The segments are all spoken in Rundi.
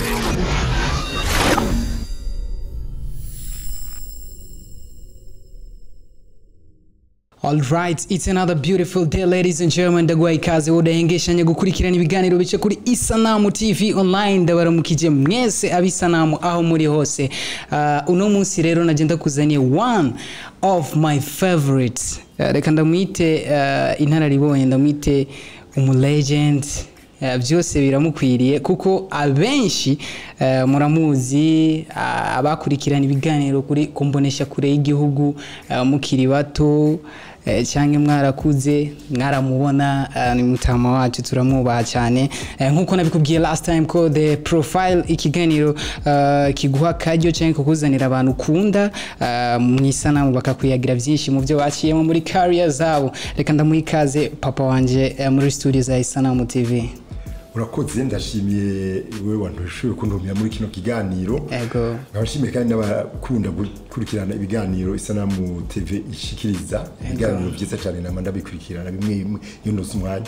Alright, it's another beautiful day ladies and gentlemen ndagwaye ikaze udahengeshanya gukurikirana ibiganiro bice kuri Isanamu TV online ndabaramukije mwese abisanamu aho muri hose uh, uno munsi rero nagenda kuzaniye one of my favorites uh, reka ndamwite uh, inararibonye ndamwite umulegend Uh, byose biramukwiriye kuko abenshi uh, muramuzi uh, abakurikirana ibiganiro kuri kumbonesha kure y'igihugu uh, mukiri bato eh, cyangwa mwarakuze mwaramubona uh, ni mutama wacu turamwubaha cyane eh, nk'uko nabikubwiye last time ko the profile ikiganiro uh, kiguha akaryo cyangwa kukuzanira abantu ukunda uh, mu isanamu bakakwiyagira byinshi mu byo baciyemo muri career zabo reka ndamuha ikaze papa wanje uh, muri studio za isanamu tv urakoze ndashimiye wowe wantu ushoboye kuntumira muri kino kiganiro ego nkaba nshimiye kandi n'abakunda gukurikirana ibiganiro isanamu tv ishikiriza ibiganiro byiza cyane nama ndabikurikirana bimwe bimwe iyo ntuzi umwanya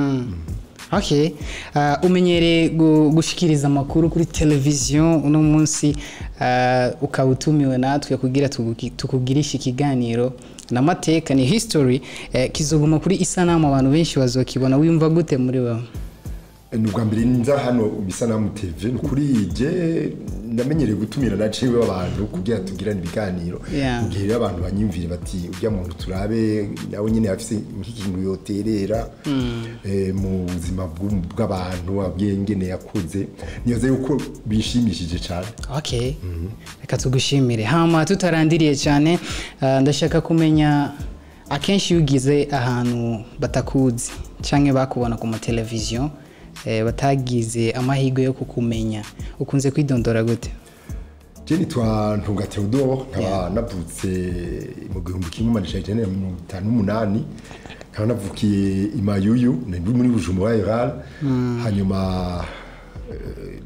okay uh, umenyereye gu- gushikiriza amakuru kuri televiziyo uno munsi uh, ukaba utumiwe natwe kugira tuguki- tukugirishe ikiganiro n'amateka ni history eh, kizoguma kuri isanamu abantu benshi bazokibona wiyumva gute muri wowe ni ubwa mbere nza hano isanamu tv ni ukuri je namenyereye gutumira naciwe abantu kugira tugirane ibiganiro Yeah. mu gihe rero abantu banyumvire bati urya muntu turabe nawe nyine afise nk'ikintu yoterera eh, mu buzima bw'u- bw'abantu abwiye ingene yakuze niyoze yuko bishimishije cyane okay reka tugushimire hama tutarandiriye cyane uh, ndashaka kumenya akenshi iyo ugize ahantu batakuzi cyangwa bakubona ku mateleviziyo eh, batagize amahirwe yo kukumenya ukunze kwidondora gute je nitwa ntunga theodore nkaba Yeah. navutse mu gihumbi kimwe amajana ijana na mirongo itanu n'umunani nkaba navukiye i mayuyu ni muri bujumbura rural hanyuma eh,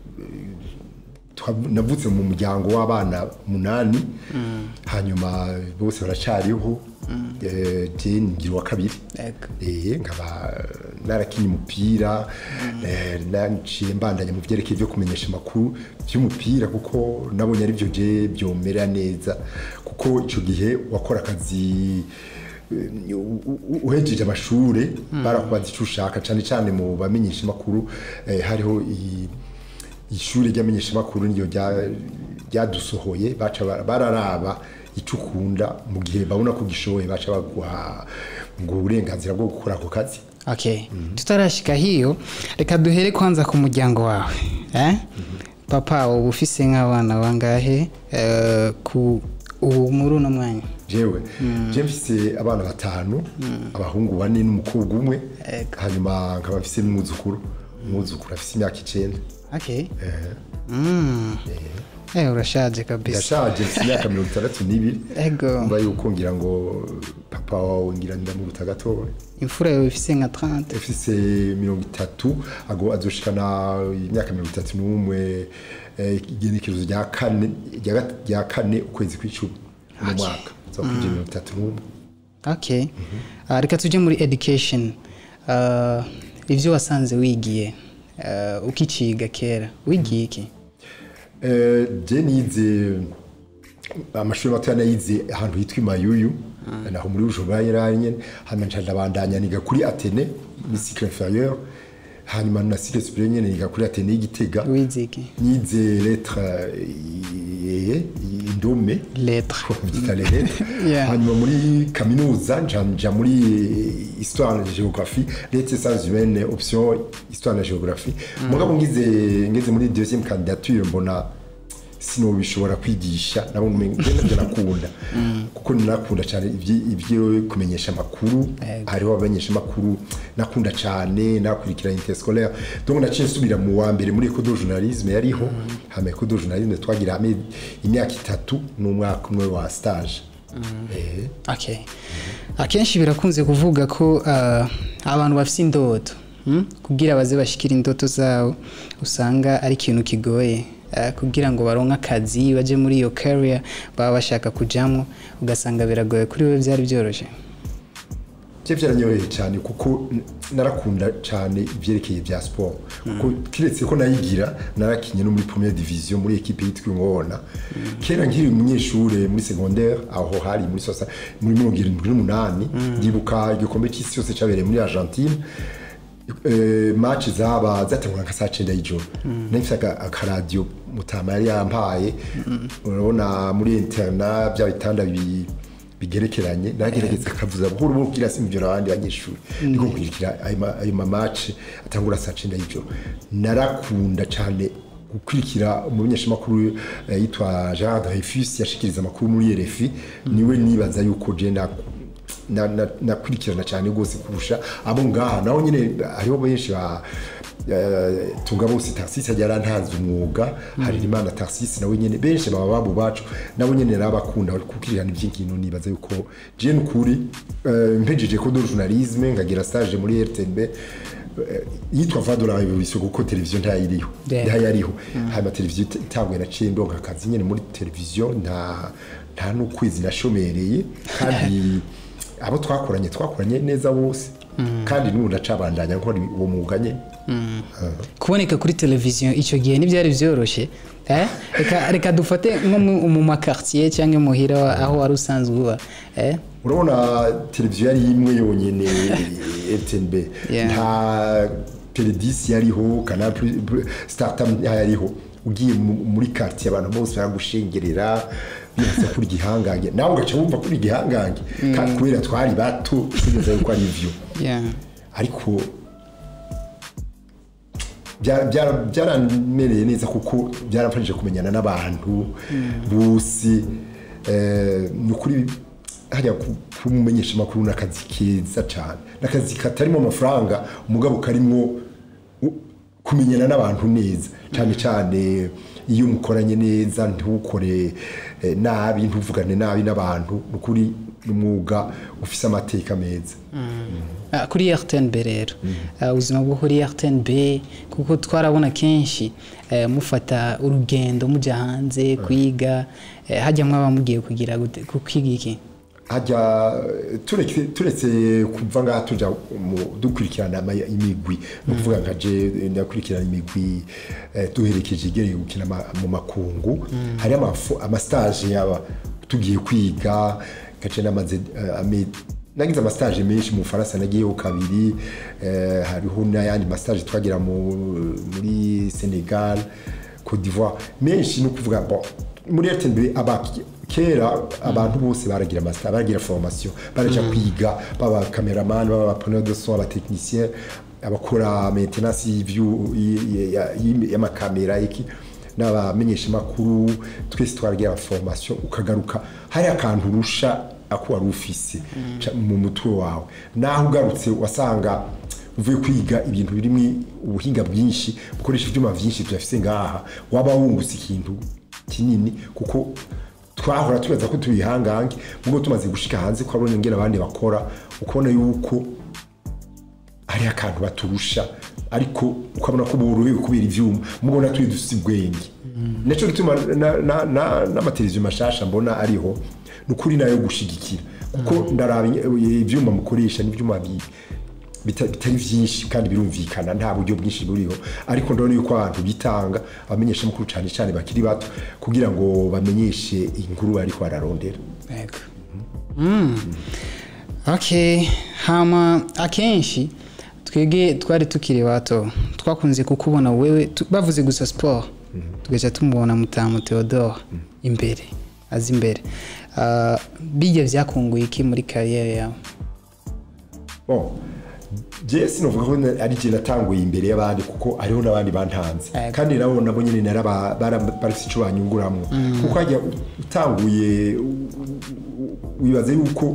twa- navutse mu muryango w'abana munani hanyuma bose baracariho Eh, je ngira uwa kabiri Ego. eh nkaba narakinye umupira eh, naciye mbandanya mu byerekeye byo kumenyesha amakuru by'umupira kuko nabonye ari byo je byomera neza kuko icyo gihe wakora akazi eh, u- u- uhejeje amashure barakubaza icyo ushaka cyane cyane mu bamenyesha amakuru eh, hariho i- ishuri ry'amenyeshamakuru niyo rya- ryadusohoye baca bara- bararaba icyo ukunda mu gihe babona ko gishoboye baca baguha ngo uburenganzira bwo gukora ako kazi okay tutarashika hiyo reka duhere kwanza ku muryango wawe eh? papa uba ufise nk'abana bangahe eh, ku ubu muri uno mwanya jewe je mfise abana batanu abahungu bane n'umukobwa umwe Ego. hanyuma nkaba mfise n'umwuzukuru umwuzukuru afise imyaka icenda okay mm. eh, urashaje kabisa ndashaje mfise imyaka mirongo itandatu n'ibiri ego mba yuko ngira ngo papa wawe ngira ndamuruta gatoya imfura yawe ifise nka 30 ufise mirongo itatu ago azoshikana imyaka mirongo itatu n'umwe eh, igenekerezo rya kane rya gat- rya kane ukwezi kw'icumi mu mwaka zokwije mirongo itatu n'umwe okay Ah, reka tujye muri education Ah, ivyo wasanze wigiye ah, ukiciga kera wigiye iki Eh, je nize amashuri mato nayize ahantu hitwa imayuyu naho muri bujumbura yarari nyene hanyuma nca ndabandanya niga kuri atene muri cycle inférieur hanyuma na cycle supérieur nyene niga kuri atene y'igitega wize iki nize lettre eh, indome lettre byita les lettres Yeah. hanyuma muri kaminuza nja nja muri histoire na géographie lettres sciences humaines option histoire na géographie mugabo ngize ngeze muri deuxième candidature mbona sinobishobora kwigisha nabo nabyo nakunda kuko nakunda cyane ibyi- ibyo kumenyesha amakuru hariho abamenyesha amakuru nakunda cyane nakurikira interscolaire donc naciye nsubira mu wa mbere muri école de journalisme yariho hama école de journalisme twagira hamwe imyaka itatu n'umwaka umwe wa stage eh okay akenshi birakunze kuvuga ko ah, abantu bafite indoto hmm? kugira baze bashikira indoto zabo usanga ari ikintu kigoye ah, kugira ngo baronke akazi baje muri iyo career baba bashaka kujamwo ugasanga biragoye kuri we byari byoroshye byo byaranyoheye cyane kuko n- narakunda cyane ibyerekeye bya siporo kuko kiretse ko nayigira narakinye no muri première division muri equipe yitwa ingona kera nkiri umunyeshuri muri secondaire aho hari muri sosa muri mirongo irindwi n'umunani ndibuka igikombe cy'isi yose cyabereye muri argentine eh, match zaba zatangura nka saa cyenda y'ijoro nahise akaradiyo mutama yari yampaye urabona muri interna bya bitanda bi- bigerekeranye naragerageza akavuza buhoro buhoro kugira simbyora abandi banyeshuri niko nkurikira ayo ma- ayo mamace atangura saa cyenda y'ijoro narakunda cyane gukurikira umumenyeshamakuru eh, yitwa Gerard Dreyfus yashikiriza amakuru muri RFI niwe nibaza yuko je na na- na- nakurikirana cyane rwose kurusha abo ngaha naho nyine hariho benshi ba eh, tunga bose taxis yari arantanze umwuga hari imana taxis nawe nyine benshi baba babo bacu nabo nyine narabakunda kukirirana iby'inkino nibaza yuko je nukuri eh, mpejeje ko do journalisme ngagira stage muri RTNB eh, yitwa va de la révolution kuko televiziyo ntayiriho Yeah. ntayariho hanyuma televiziyo ita- itanguye naciye ndonka akazi nyine muri televiziyo nta nta n'ukwezi nashomereye kandi abo twakoranye twakoranye neza bose kandi n'ubu ndacabandanya nkora uwo mwuga nyine kuboneka kuri televiziyo icyo gihe ntibyari byoroshye eh? reka, reka dufate nko mu- mu makartier cyangwa muhira aho wari usanzwe uba eh? urabona televiziyo yari imwe yonyine rtnb Yeah. nta peredisi yariho canal Plus- startime yariho ugiye mu- muri quartier abantu bose baragushengerera bibaza kuri igihangange nawe ugaca wumva kuri igihangange kandi kubera twari bato tugeze yuko ari ivyo yeah. ariko bya- bya- byaramereye neza kuko byaramfashije kumenyana n'abantu bose eh, ni ukuri hajya kumumenyesha amakuru n'akazi keza cyane n'akazi katarimo amafaranga umugabo karimo u- kumenyana n'abantu neza cyane cyane iyo mukoranye neza ntukore eh, nabi ntuvugane nabi n'abantu ni ukuri ni umwuga ufise amateka meza Ah, kuri rtnb rero Ah, ubuzima bwo kuri rtnb kuko twarabona kenshi eh, mufata urugendo mujya hanze kwiga eh, hajya mwaba mugiye kugira gute ku- kwiga iki hajya tureke turetse kuva ngaha tuja mu- dukurikirana ama- imigwi ni ukuvuga nka je ndakurikirana imigwi eh, duherekeje igereye gukina ama- mu makungu hari amafu- amastage yaba tugiye kwiga gace namaze eh, ame- nagize amastage menshi mu Faransa nagiyeho kabiri eh, hariho n'ayandi mastage twagira mu- muri Senegal Côte d'Ivoire menshi ni ukuvuga bon muri RTNB aba kera abantu bose baragira master baragira formation baraja kwiga baba cameraman baba preneur de son aba technicien abakora maintenance y'ivyu y- y- y- y'amakamera iki n'abamenyesha makuru twese twaragira formation ukagaruka hari akantu urusha ako wari ufise ca- mu mutwe wawe naho ugarutse wasanga uvuye kwiga ibintu birimo ubuhinga bwinshi bukoresha ibyuma byinshi tuyafise ngaha waba wungutse ikintu kinini kuko twahora tubaza ko tubihangange ubwo tumaze gushika hanze ko abona ngene abandi bakora ukabona yuko hari akantu baturusha ariko ukabona ko borohewe kubera ivyuma mubona turi dufise ubwenge naco gituma na- na- na- n'amateleviziyo mashasha mbona ariho ni ukuri nayo gushigikira kuko ndaraba ivyuma mukoresha n'ivyuma bi- bita- bitari vyinshi kandi birumvikana nta buryo bwinshi buriho ariko ndabona yuko abantu bitanga abamenyesha amakuru cyane cyane bakiri bato kugira ngo bamenyeshe inkuru bariko bararondera Yego. Mm. okay hama akenshi twebwe twari tukiri bato twakunze kukubona wewe tu- bavuze gusa sport tugaca tumubona mutamu theodore imbere azi imbere Ah, bijya byakunguye iki muri kariyeri yawe bon je sinovuga ko na- ari je natanguye imbere y'abandi kuko hariho n'abandi bantanze Yego. kandi nabo nabo nyine naraba bara- barafise ico banyunguramwo kuko hajya utanguye u- u- wibaza yuko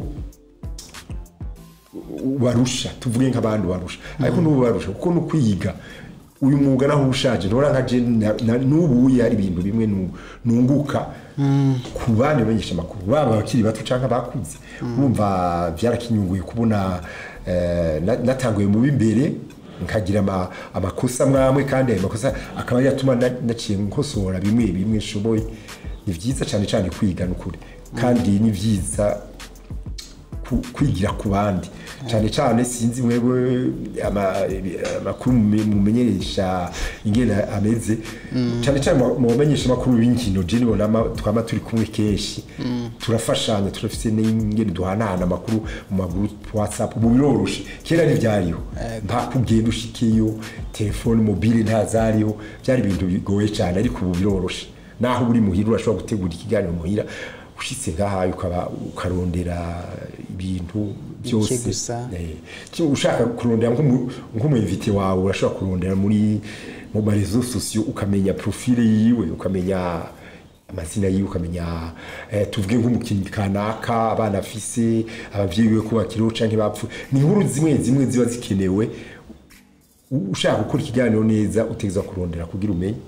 barusha tuvuge nk'abandi barusha ariko n'ubu barusha kuko no kwiga uyu mwuga naho ushaje ntora nka je na- na- n'ubu hari ibintu bimwe nu- nunguka ku bandi bamenyesha amakuru baba abakiri bato cyangwa abakuze urumva byarakinyunguye kubona eh, na- natanguye mu b'imbere nkagira ama- amakosa mwamwe kandi ayo makosa akaba yatuma na- naciye nkosora bimwe bimwe nshoboye ni byiza cyane cyane kwiga n'ukuri kandi ni byiza ku- kwigira ku bandi cyane cyane sinzi mwebwe ama- amakuru mume- mumenyesha ingene ameze cyane cyane mu- mu bamenyesha amakuru b'inkino je nibona ama- twama turi kumwe kenshi turafashanya turafise n'ingene duhanahana amakuru mu maguru whatsapp ubu biroroshe kera ntivyariho nta kugenda ushikeyo telefone mobile ntazariho byari ibintu bigoye cyane ariko ubu biroroshe naho uri muhira urashobora gutegura ikiganiro muhira ushitse ngahaye ukaba ukarondera ibintu byose gusa. Eh, ki- ushaka kurondera nk'umu- nk'umuyivite wawe urashobora kurondera muri mu marezo sosiyo ukamenya profile yiwe ukamenya amazina yiwe ukamenya eh, tuvuge nk'umukinnyi kanaka abana afise abavyeyi biwe ko bakiriho canke bapfu ni inkuru zimwe zimwe ziba zikenewe U- ushaka gukora ikiganiro neza utegeza kurondera kugira umenye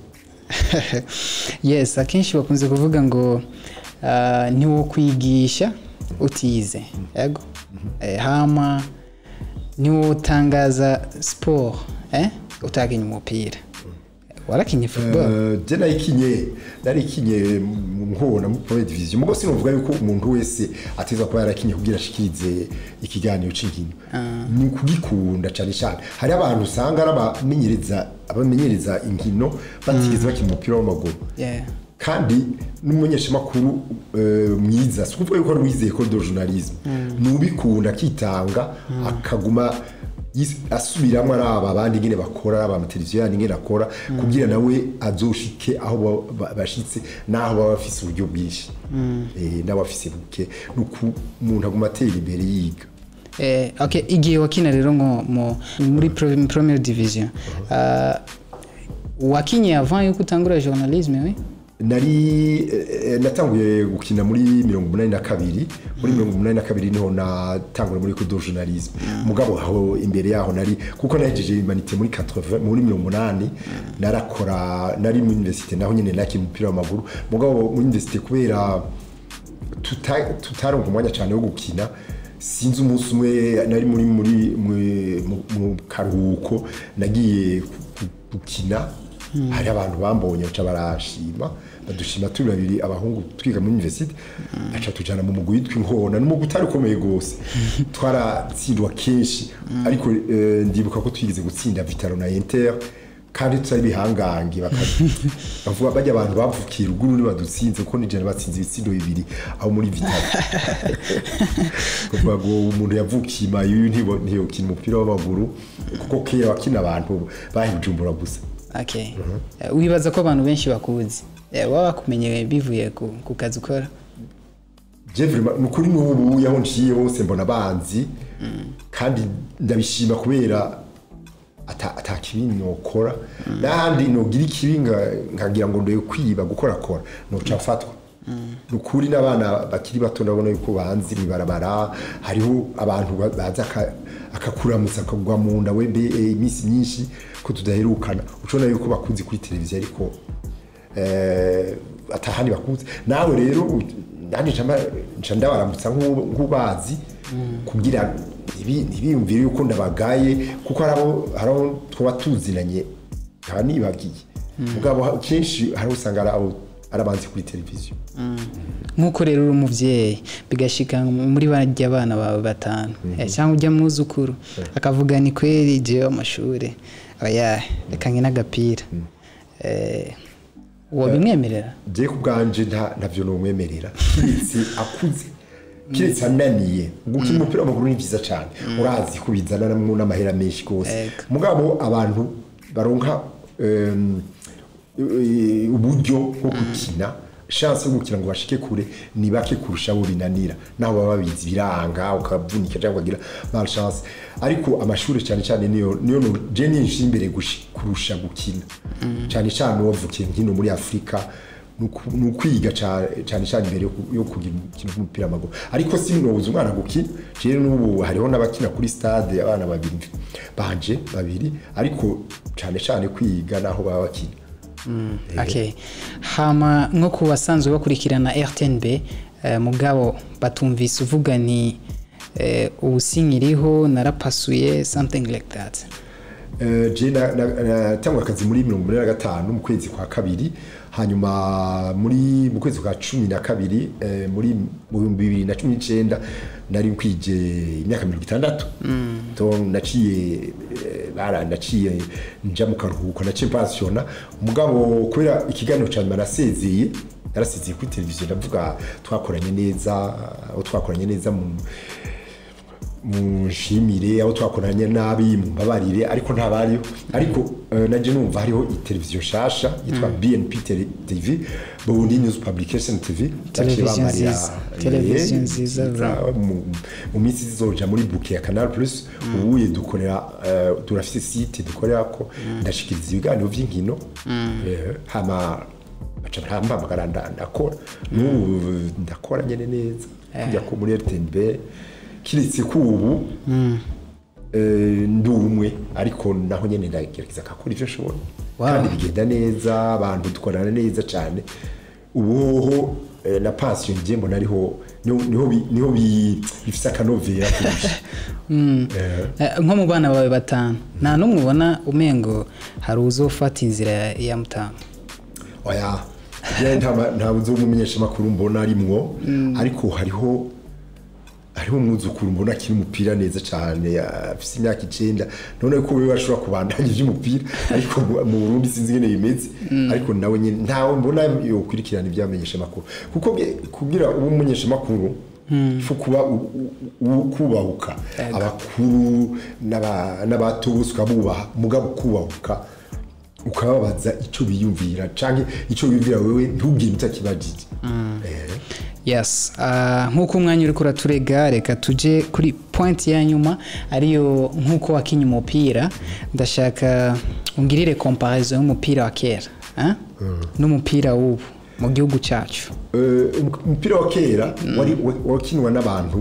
yes akenshi bakunze kuvuga ngo ah, ntiwo kwigisha utize yego Eh, hama niwo utangaza siporo eh? utakinya umupira warakinye football Eh, je nayikinye narikinye nkubona muri première division mugo sinovuga yuko umuntu wese ateza kuba yarakinye kugira ashikirize ikiganiro c'inkino ni kugikunda cyane cyane hari abantu usanga ari abamenyereza abamenyereza inkino batigeze bakina umupira w'amaguru Yeah. kandi n'umumenyeshamakuru eh, mwiza si ukuvuga yuko ari uwizeye ko do journalisme ni ubikunda akitanga akaguma yis- asubiramo araba abandi ingene bakora aba amateleviziyo yandi ingene akora kugira nawe azoshike aho ba- ba- bashitse n'aho baba bafise uburyo bwinshi Eh, n'abafise buke ni uku umuntu aguma atera imbere yiga Eh, okay igihe wakina rero nko mu- muri pro- première division ah, wakinye avant yuko utangura journalisme we nari eh, natanguye gukina muri mirongo umunani na kabiri muri mirongo umunani na kabiri niho natangura muri kudo journalisme mugabo aho imbere yaho nari kuko nahejeje imanite muri 80 muri mirongo umunani narakora nari muri universite naho nyene nakina umupira w'amaguru mugabo muri universite kubera tuta- tutaronka umwanya cyane wo gukina sinzi umunsi umwe nari muri muri mu- mu- mu karuhuko nagiye ku- ku- gukina hari abantu bambonye baca barashima badushima turi babiri abahungu twiga muri universite aca tujana mu mugwi witwa inkona n'umugwi utari ukomeye gose twaratsindwa kenshi ariko eh, ndibuka ko twigeze gutsinda vitaro na inter kandi tutari bihangange bakavuga bajya abantu bavukiye ruguru ntibadutsinze kuko nijana batsinze ibitsindo bibiri aho muri vitaro kuvuga ngo umuntu yavukiye imayu ntiyokina umupira w'amaguru kuko kera wakina abantu bahijumbura gusa okay Eh, wibaza ko abantu benshi bakuzi Eh, baba bakumenye bivuye ku ku kazi ukora Jeffrey ni ukuri n'ubu yaho nciye hose mbona banzi kandi ndabishima kubera ata ata kibi nokora n'ahandi nogira ikibi nga- nkagira ngo ndoye kwiba gukora kora noca mfatwa ni ukuri n'abana bakiri bato ndabona yuko banzi mwibarabara hariho abantu ba- baza aka- akakuramutsa akagwa mu nda wembe eh, iminsi myinshi ko tudaherukana ucona yuko bakunze kuri televiziyo ariko eh, atahandi bakunze nawe rero u- nanjye nca mba- nca ndabaramutsa nk'u- nk'ubazi kugira ntibi- ntibiyumvire yuko ndabagaye kuko hari abo hari abo twaba tuzinanye nkaba nibagiye mugabo ha- kenshi hari usanga ari abo ari abanzi kuri televiziyo nk'uko rero uri umubyeyi bigashika muri barya abana bawe batanu Eh, cyangwa ujya mwuzukuru akavuga ni kweri jewe amashuri oya reka nkine agapira Eh, wabimwemerera je ku bwanje nta ntavyo nomwemerera kiretse akuze kiretse ananiye gukina umupira w'amaguru ni vyiza cane urazi ko bizanamwo n'amahera menshi gose Ego. mugabo abantu baronka em, eh, uburyo bwo gukina chance yo gukina ngo bashike kure ni bake kurusha abo binanira naho baba babizi biranga ukavunika cyangwa ukagira malchance ariko amashuri cyane cyane niyo niyo no- je ninshi imbere gushi- kurusha gukina cyane cyane wavukiye nkino muri Afrika nuku- ni ukwiga ca- cyane cyane imbere yo ku- yo kugira umukino w'umupira w'amaguru ariko sinobuza umwana gukina jewe n'ubu hariho n'abakina kuri stade abana babiri banje babiri ariko cyane cyane kwiga naho baba bakina okay hama nko ku basanzwe bakurikirana rtnb eh, mugabo batumvise uvuga ni eh, ubu sinkiriho narapasuye something like that Eh, je na- na- natangwa akazi muri mirongo ine na gatanu mu kwezi kwa kabiri hanyuma muri mu kwezi kwa cumi na kabiri eh, muri mu bihumbi bibiri na cumi n'icenda nari nkwije imyaka mirongo itandatu Donc, naciye eh, bara naciye nja mu karuhuko naciye pensiona mugabo kubera ikiganiro ca nyuma nasezeye narasezeye kuri televiziyo ndavuga twakoranye neza aho twakoranye neza mu munshimire aho twakoranye nabi mumbabarire ariko ntabariho ariko eh, naje numva hariho iteleviziyo shasha yitwa BNP Tele- TV Burundi News Publication TV Televiziyo Baciye bamarira, nziza. eh, Televiziyo nziza, mu- mu minsi zizoja muri buke ya Canal Plus ubuye dukorera eh, turafise site dukorera ko ndashikiriza ibiganiro vy'inkino eh, hama baca barampamagara nda- ndakora n'ubu ndakora nyene neza kujya ko muri RTNB kiretse ko ubu eh, ndi umwe ariko naho nyene ndagerageza kakora ivyo nshobora Wow. kandi bigenda neza abantu dukorana neza cyane ubuhoho eh, na passion ngiye mbona ariho niho niho bi- niho bi- bifise akanovera kurusha Eh, Eh, nko mu bana bawe batanu nta n'umwe ubona umengo hari uzofata inzira ya- ya mutama oya je nta ma- nta buzo umumenyesha makuru mbona arimwo ariko hariho hariho umwuzukuru mbona akiri umupira neza cyane afise imyaka icenda none ko wewe ashobora kubandanya ivy'umupira ariko mu mu Burundi sinzi ngene bimeze ariko nawe nyene ntawe mbona yokurikirana ivyamenyesha makuru kuko bwe- kugira ube umumenyesha makuru fo kuba u- u- u- kubahuka abakuru n'aba- n'abato bose ukabubaha mugabo kubahuka ukababaza icyo biyumvira canke icyo biyumvira wewe ntubwire utakibajije Eh. yes ah, nk'uko umwanya uri kuraturega reka tuje kuri point ya nyuma ariyo nk'uko wakinya umupira ndashaka ungirire comparaison y'umupira wa kera ah? n'umupira w'ubu mu gihugu cyacu Eh, umupira wa kera wari wa- wakinwa n'abantu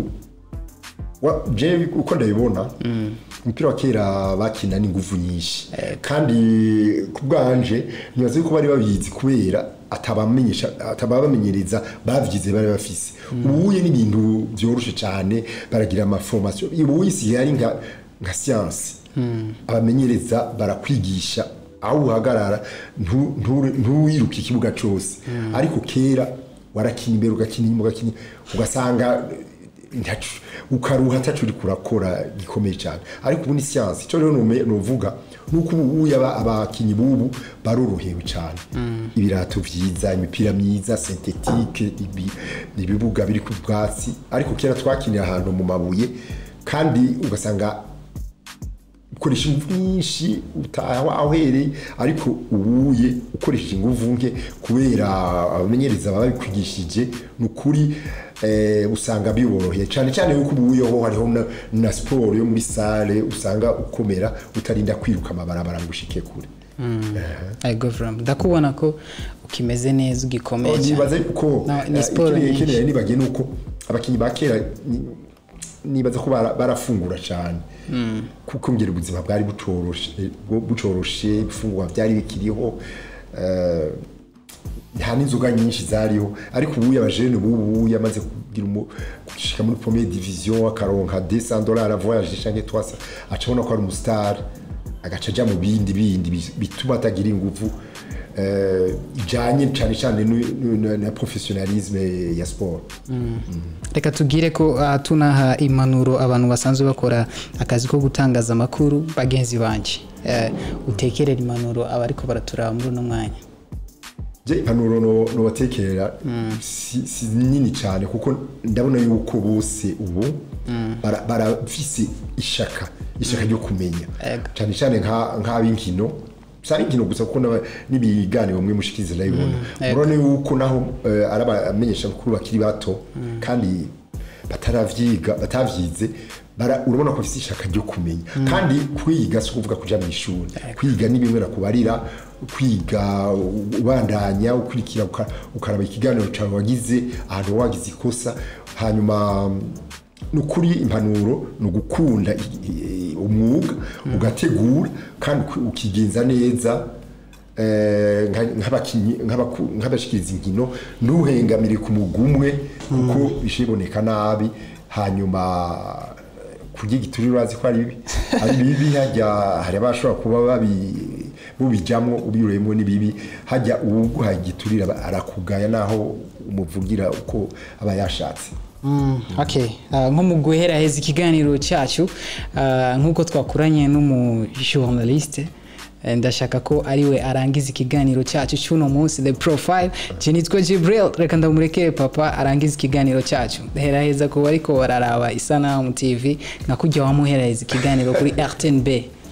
wa- jewe uko ndabibona umupira wa kera bakina n'inguvu nyinshi kandi ku bwanje nibaza yuko bari babizi kubera atabamenyesha atababamenyereza bavyize bari bafise ubuye n'ibintu vyoroshe cyane baragira amaformation ubuye si ari nka nka science abamenyereza barakwigisha aho uhagarara ntu- ntu- ntuwiruke ikibuga cyose ariko kera warakina imbere ugakina inyuma ugakina ugasanga ntacu- ukaruha atacu uri kurakora gikomeye cyane ariko ubu ni siyansi icyo rero nume- nuvuga nuko ubu ubu aba- abakinyi bubu barorohewe cyane ibirato vyiza imipira myiza synthetique ibi- ibibuga biri ku bwatsi ariko kera twakinira ahantu mu mabuye kandi ugasanga ukoresha ingufu nyinshi utaha aho uhereye ariko ubuye ukoresheje ingufu nke kubera abamenyereza baba babikwigishije ni ukuri eh, usanga biboroheye cyane cyane yuko ubuyeho hariho na, na siporo yo muri sale usanga ukomera utarinda kwiruka amabarabara ngo ushike kure Ego Vram, ndakubona ko ukimeze neza ugikomeye cyane nibaza yuko No, ni siporo nyinshi. ikeneye nibagiye nuko abakinnyi ba kera ni- nibaza ko bara- barafungura cyane kuko ngera ubuzima bwari bucoroshe bu- bucoroshe ibifungurwa byari bikiriho eh, nta n'inzoga nyinshi zariho ariko ubu abajene bubu yamaze kugira umu- gushika muri première division akaronka 200 dollars voyage canke 300 acabona ko ari umustar agaca aja mu bindi bindi bi- bituma atagira inguvu eh, ijanye cyane cyane nu- nu- na- na professionalisme ya sport reka tubwire ko aha tunaha impanuro abantu basanzwe bakora akazi ko gutangaza amakuru bagenzi banjye Eh, utekerera impanuro abariko baraturaba muri uno mwanya je impanuro no- nobatekerera si, si nini cyane kuko ndabona yuko bose ubu bara- barafise ishaka ishaka ryo kumenya Ego. cyane cyane nka- nk'ab'inkino si ari inkino gusa kuko n'aba- n'ibiganiro mwe mushikiriza ndabibona urabona yuko naho eh, ari abamenyesha bakuru bakiri bato kandi bataravyiga batavyize bara- urabona ko bafise ishaka ryo kumenya kandi kwiga si ukuvuga kuja mu ishuri kwiga ni bimwe nakubarira kwiga u- ubandanya ukurikira uka- ukaraba ikiganiro cawe wagize ahantu wagize ikosa hanyuma ni ukuri impanuro ni ugukunda i- i- umwuga ugategura kandi uki- ukigenza neza eh, nka- nk'abakinyi nk'abaku- nk'abashikiriza inkino ntuhengamire ku mugumwe kuko bishoboneka nabi hanyuma kurya igiturire urazi ko ari bibi ari bibi hajya hari abashobora kuba babi bubijamwo ubiruyemo ni bibi hajya uwuguhaye igiturire aba arakugaya naho umuvugira uko aba yashatse Mm, okay uh, nko mu guheraheza ikiganiro cyacu uh, nk'uko twakuranye n'umujournaliste eh, ndashaka ko ariwe arangiza ikiganiro cyacu cy'uno munsi the profile je nitwa Jibril reka ndamurekere papa arangiza ikiganiro cyacu heraheza ku bariko bararaba isanamu tv nka kujya wamuheraheza ikiganiro kuri rtnb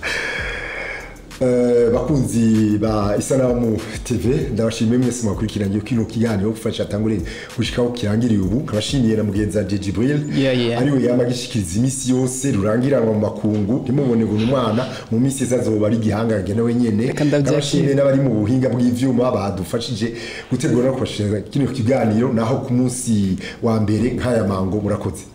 Eh, bakunzi ba isanamu tv ndabashimiye mwese mwakurikiranye kino kiganiro gufasha tangure gushikaho kirangiriye ubu nkabashimiye na mugenzi wanje Jibril Yeah, yeah. ariwe yama gishikiriza imisi yose rurangiranwa mu makungu ntimubone ngo ni umwana mu misi iza azoba ari igihangange nawe nyene Reka ndabyakira. ndabashimiye n'abari mu buhinga bw'ivyuma badufashije gutegura no kubashiriza kino kiganiro naho ku munsi wa mbere nk'aya mango murakoze